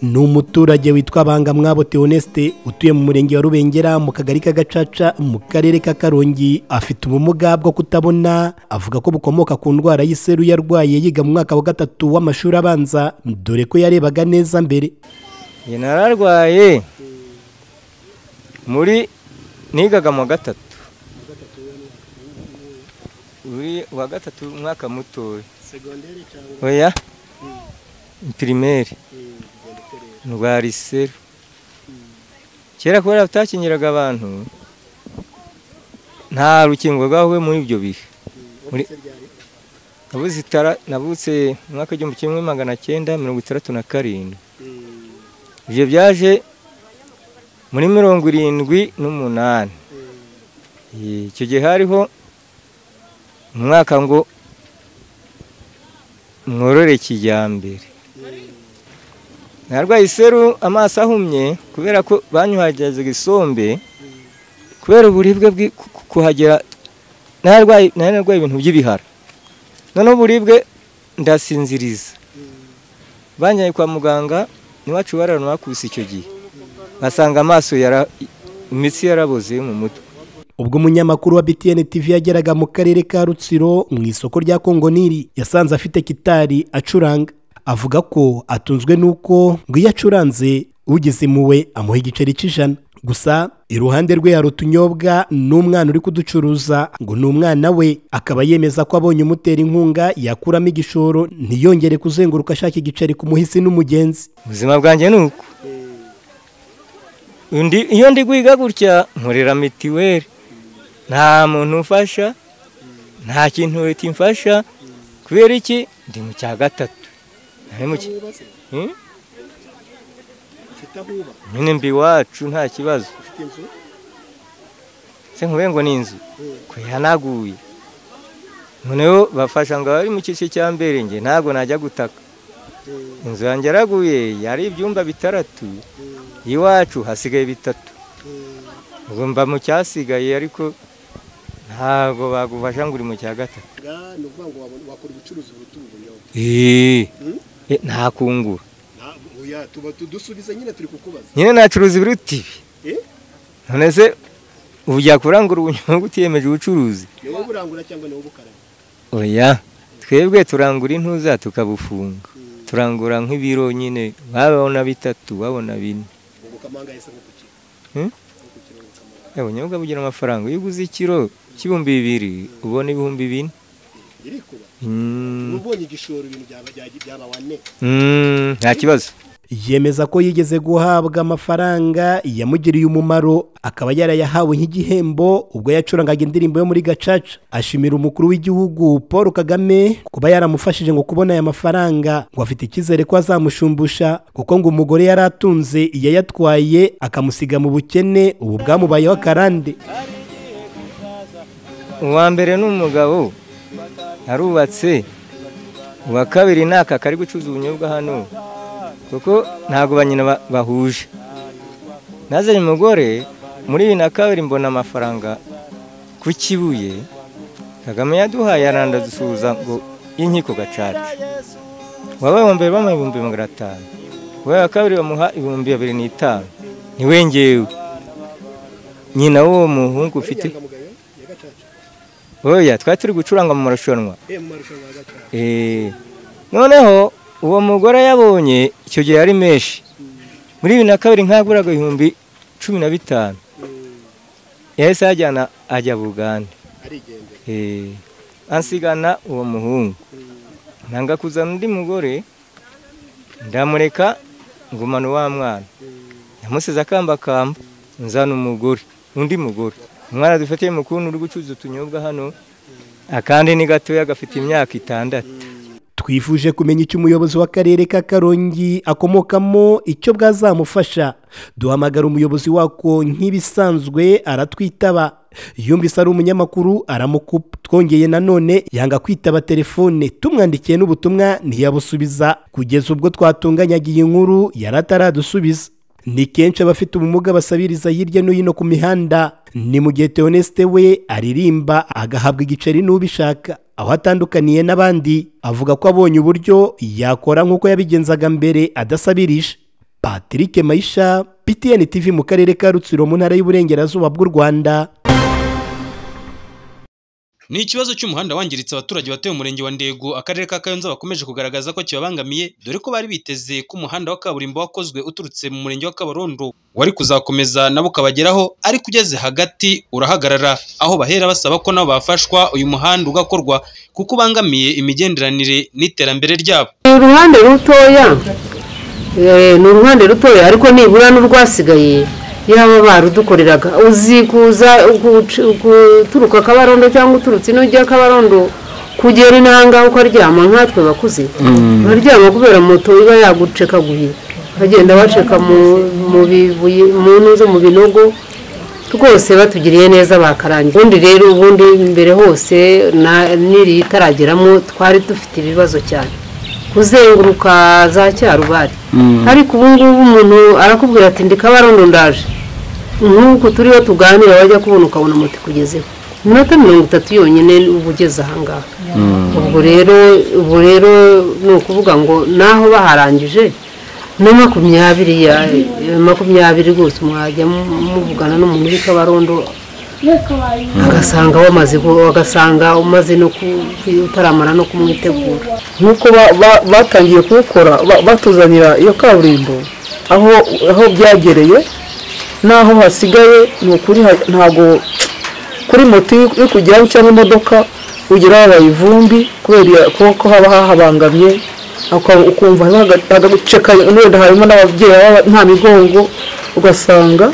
ni umuturage witwa bangamwabo teonesite utuye mu murenge wa rubengera mu kagari ka gacaca mu karere ka karongi afite ubumuga bwo kutabona avuga ko bukomoka ku ndwara y'iseru yarwaye yiga mu mwaka wa gatatu w'amashuri abanza dore ko yarebaga neza mbere Njye nararwaye muri nigaga mu wa gatatu uri uwa gatatu umwaka mutoya oya pirimeri rwa riseru kera kubera utakingiraga abantu nta rukingo rwawe muri ibyo bihe nabutse umwaka w'igihumbi kimwe magana cyenda mirongo itandatu na karindwi ibyo byaje muri mirongo irindwi n'umunani icyo gihe hariho umwaka ngo mworore kijyambere narwaye iseru amaso ahumye kubera ko banyuhagizaga isombe kubera uburibwe kuhagera narwaye ibintu by'ibihara noneho uburibwe ndasinziriza banyaye kwa muganga n'iwacu bararana bakubise icyo gihe basanga amaso imitsi yaraboze mu mutwe ubwo umunyamakuru wa btn tv yageraga mu karere ka rutsiro mu isoko rya kongoniri yasanze afite kitari acuranga avuga ko atunzwe n'uko ngo iyo acuranze ugize impuhwe amuha igiceri cy'ijana gusa iruhande rwe hari utunyobwa n'umwana uri kuducuruza ngo ni umwana we akaba yemeza ko abonye umutera inkunga yakuramo igishoro ntiyongere kuzenguruka ashaka igiceri ku muhisi n'umugenzi ubuzima bwanjye ni uko iyo ndi guhiga gutya nkorera mitiweli nta muntu ufasha nta kintu leta imfasha kubera iki ndi mu cya gatatu nyine mbi iwacu nta kibazo se nkube ngo ni inzu ko yanaguye noneho bafasha ngo abari mu cyiciro cya mbere nge ntabwo najya gutaka inzu yanjye yaraguye yari ibyumba bitandatu iwacu hasigaye bitatu ubwo mba mu cyasigaye ariko ntabwo bagufasha ngo uri mu cya gatatu nta kungura nyine nacuruza ibiruti ibi none se ubu kurangura ubunyobwa utiyemeje ubucuruzi oya twebwe turangura intuza tukabufunga turangura nk'ibiro nyine babona bitatu babona bine ubunyobwa bugira amafaranga iyo uguze ikiro cy'ibihumbi bibiri ubona ibihumbi bine nta kibazo yemeza ko yigeze guhabwa amafaranga yamugiriye umumaro akaba yarayahawe nk'igihembo ubwo yacurangaga indirimbo yo muri gacaca ashimira umukuru w'igihugu paul kagame kuba yaramufashije ngo kubona aya mafaranga ngo afite icyizere ko azamushumbusha kuko ngo umugore yari atunze yayatwaye akamusiga mu bukene ubu bwamubayeho akarande uwa mbere ni umugabo arubatse uwa kabiri ni aka kari gucuruza ubunyobwa hano kuko ntabwo ba nyina bahuje nazanye umugore muri bibiri na kabiri mbona amafaranga ku kibuye kagame yaduhaye arandadusuhuza ngo y'inkiko gacaca wabaye uwa mbere bamuha ibihumbi magana atanu uwabaye uwa kabiri bamuha ibihumbi bibiri n'itanu ntiwengewe nyina w'uwo muhungu ufite oya twari turi gucuranga mu marushanwa noneho uwo mugore yabonye icyo gihe yari menshi muri bibiri na kabiri nkaguraga ibihumbi cumi na bitanu yahise ajyana ajya bugande ansigana uwo muhungu nanga kuzana undi mugore ndamureka ngumana uwa mwana yamusize akambakamba nzana umugore undi mugore umwana dufatiye mukuru uri gucuruza utunyobwa hano akandi ni gatoya gafite imyaka itandatu twifuje kumenya icyo umuyobozi w'akarere ka karongi akomokamo icyo bwazamufasha duhamagara umuyobozi wako nk'ibisanzwe aratwitaba yumvise ari umunyamakuru aramukupa twongeye nanone yanga kwitaba telefone tumwandikiye n'ubutumwa ntiyabusubiza kugeza ubwo twatunganyaga iyi nkuru yari ataradusubiza ni kenshi abafite ubumuga basabiriza hirya no hino ku mihanda ni mu gihe teonesite we aririmba agahabwa igiceri n'ubishaka aho atandukaniye n'abandi avuga ko abonye uburyo yakora nk'uko yabigenzaga mbere adasabirije patrick mayisha ptn tv mu karere ka rutsiro mu ntara y'uburengerazuba bw'u rwanda ni ikibazo cy'umuhanda wangiritse abaturage batuye mu murenge wa ndego akarere ka kayonza bakomeje kugaragaza ko kibabangamiye dore ko bari biteze ko umuhanda wa kaburimbo wakozwe uturutse mu murenge wa kabarondo wari kuzakomeza nabo ukabageraho ariko ugeze hagati urahagarara aho bahera basaba ko nabo bafashwa uyu muhanda ugakorwa kuko ubangamiye imigenderanire n'iterambere ryabo ni uruhande rutoya eh, ni uruhande rutoya ariko nibura n'urwasigaye yaba barudukoreraga uzi kuza uguc- guturuka kabarondo cyangwa uturutse ino ujya kabarondo kugera inanga uko aryama nkatwe bakuze aryama kubera moto iba yagucekaguye bagenda baceka mu- mu bibuye mu ntuze mu binogo rwose batugiriye neza bakarangiza ubundi rero ubundi imbere hose na- n'iri itarageramo twari dufite ibibazo cyane kuzenguruka za cyarubari ariko ubu ngubu umuntu arakubwira ati ndi kabarondo ndaje nk'uku turiho tuganira wajya kubona ukabona moto ikugezeho iminota mirongo itatu yonyine uba ugeze ahangaha ubwo rero ubu rero ni ukuvuga ngo naho baharangije na makumyabiri ya- makumyabiri rwose mwajya mu- muvugana n'umuntu uri kabarondo agasanga wamaze gu- agasanga umaze no ku- utaramara no kumwitegura nk'uko ba- ba- batangiye kuwukora ba- batuzanira iyo kaburimbo aho aho byagereye n'aho hasigaye ni ukuri ha- ntabwo kuri moto iyo iyo kugeraho cyangwa imodoka ugeraho habaye ivumbi kubera iya- ko- ko haba hahabangamye uka- ukumva hagaceka wenda harimo n'ababyeyi baba nta migongo ugasanga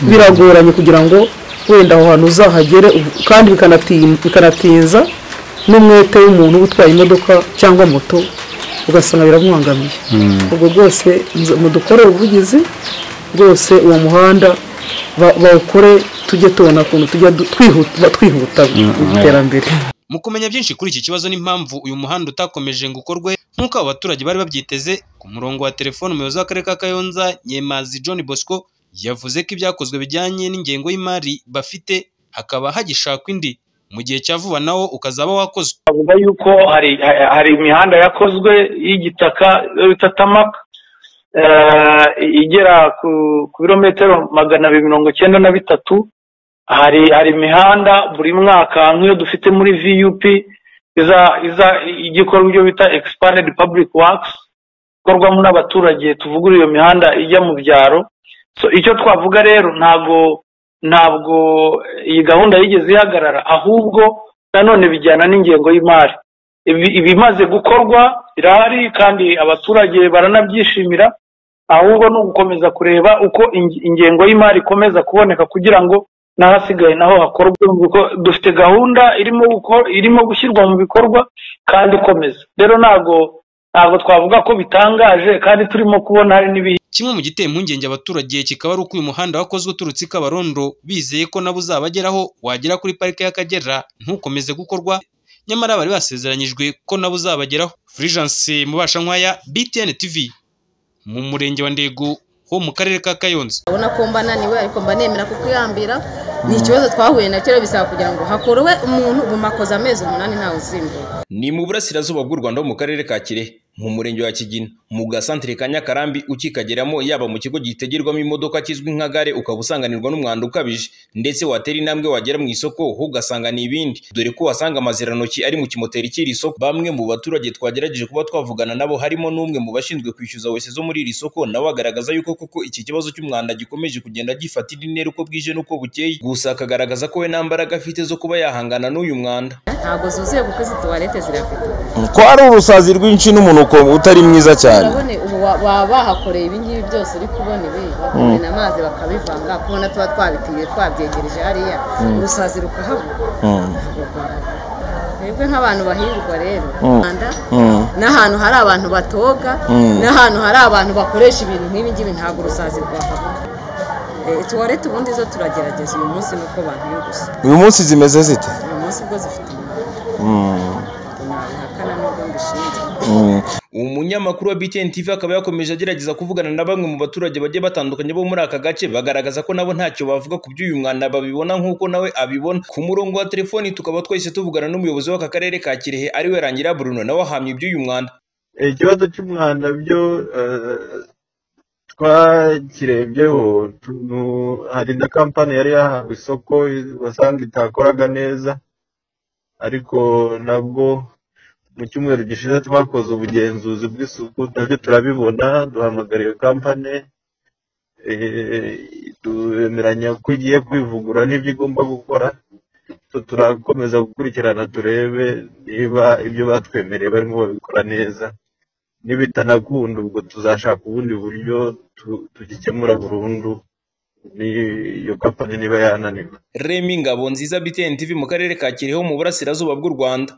biragoranye kugira ngo wenda aho hantu uzahagere ubu- kandi bikanatin- bikanatinza n'umwete w'umuntu uba utwaye imodoka cyangwa moto ugasanga biramuhangamiye ubwo rwose nze- mudukorere ubuvugizi rwose uwo muhanda ba- bawukore tujye tubona ukuntu tujya du- twihuta twihuta mu iterambere mu kumenya byinshi kuri iki kibazo n'impamvu uyu muhanda utakomeje ngo ukorwe nk'uko abo baturage bari babyiteze ku murongo wa telefone umuyobozi w'akarere ka kayonza nyemazi john bosco yavuze ko ibyakozwe bijyanye n'ingengo y'imari bafite hakaba hagishakwa indi mu gihe cya vuba nawo ukazaba wakozwe bavuga yuko hari ha- hari imihanda yakozwe y'igitaka iyo bita tamaka eh, igera ku ku birometero magana abiri mirongo icyenda na bitatu hari hari imihanda buri mwaka nk'iyo dufite muri vup iza iza ijya ikora ibyo bita expanded public works ikorwamo n'abaturage tuvugurura iyo mihanda ijya mu byaro so icyo twavuga rero ntabwo ntabwo iyi gahunda yigeze ihagarara ahubwo nanone bijyana n'ingengo y'imari Ibi- ibimaze gukorwa birahari kandi abaturage baranabyishimira ahubwo ni ugukomeza kureba uko inge- ingengo y'imari ikomeza kuboneka kugira ngo n'ahasigaye naho hakorwe mu biko- dufite gahunda irimo guko- irimo gushyirwa mu bikorwa kandi ikomeza rero ntabwo ntabwo twavuga ko bitangaje kandi turimo kubona hari n'ibi kimwe mu giteye impungenge abaturage kikaba ari uko uyu muhanda wakozwe uturutse i kabarondo bizeye ko nabo uzabageraho wagera kuri parike y'akagera ntukomeze gukorwa nyamara bari basezeranyijwe ko nabo uzabageraho furijanse mubasha nkwaya btn tv mu murenge wa ndego ho mu karere ka kayonza urabona ko mba naniwe ariko mba nemera kukuyambira ni ikibazo twahuye nacyo rero bisaba kugira ngo hakorwe umuntu guma akoze amezi umunani ntawe uzimbuka ni mu burasirazuba bw'u rwanda ho mu karere ka kirehe mu murenge wa kigina mu gasantere ka nyakarambi ukikageramo yaba mu kigo gitegerwamo imodoka kizwi nka gare ukaba usanganirwa n'umwanda ukabije ndetse watera intambwe wagera mu isoko ho ugasanga ni ibindi dore ko wasanga amazirantoki ari mu kimoteri cy'iri soko bamwe mu baturage twagerageje kuba twavugana nabo harimo n'umwe mu bashinzwe kwishyuza wese zo muri iri soko nawe agaragaza yuko koko iki kibazo cy'umwanda gikomeje kugenda gifata indi ntera uko bwije n'uko bukeye gusa akagaragaza ko we nta mbaraga afite zo kuba yahangana n'uyu mwanda ntabwo zuzuye kuko izi tuwarete zirafite ko ari urusazi rwinshi n'umuntu uko utari mwiza cyane urabone ubu wa- baba bahakoreye ibingibi byose uri kubona ibi bakamena amazi bakabivanga kubona tuba twabitiye twabyegereje hariya urusazi rukahabura twebwe nk'abantu bahirwa rero Rwanda, n'ahantu hari abantu batoga n'ahantu hari abantu bakoresha ibintu nk'ibi ngibi ntabwo urusazi rwahabura Eh, tuwarete ubundi zo turagerageza uyu munsi nuko bantengushye uyu munsi zimeze zite uyu munsi ubwo zifite umumaro nabihakana n'ubwo mbishinzwe umunyamakuru wa BTN TV akaba yakomeje agerageza kuvugana na bamwe mu baturage bagiye batandukanye bo muri aka gace bagaragaza ko nabo ntacyo bavuga ku by'uyu mwanda babibona nk'uko nawe abibona ku murongo wa telefoni tukaba twahise tuvugana n'umuyobozi w'aka karere ka Kirehe ariwe Rangira Bruno nawe ahamya iby'uyu mwanda ikibazo cy'umwanda byo eh, twakirebyeho tu- hari na kampani yari yahawe isoko wasanga itakoraga neza ariko nabwo mu cyumweru gishize twakoze ubugenzuzi bw'isuku nabyo turabibona duhamagara iyo kampani eh, twemeranya ko igiye kwivugura n'ibyo igomba gukora So, turakomeza gukurikirana turebe niba ibyo batwemereye barimo babikora neza nibitanakunda ubwo tuzashaka ubundi buryo tu- tugikemura burundu n'iyo kampani niba yananiwe Remy Ngabonziza BTN TV mu karere ka Kirehe ho mu burasirazuba bw'u Rwanda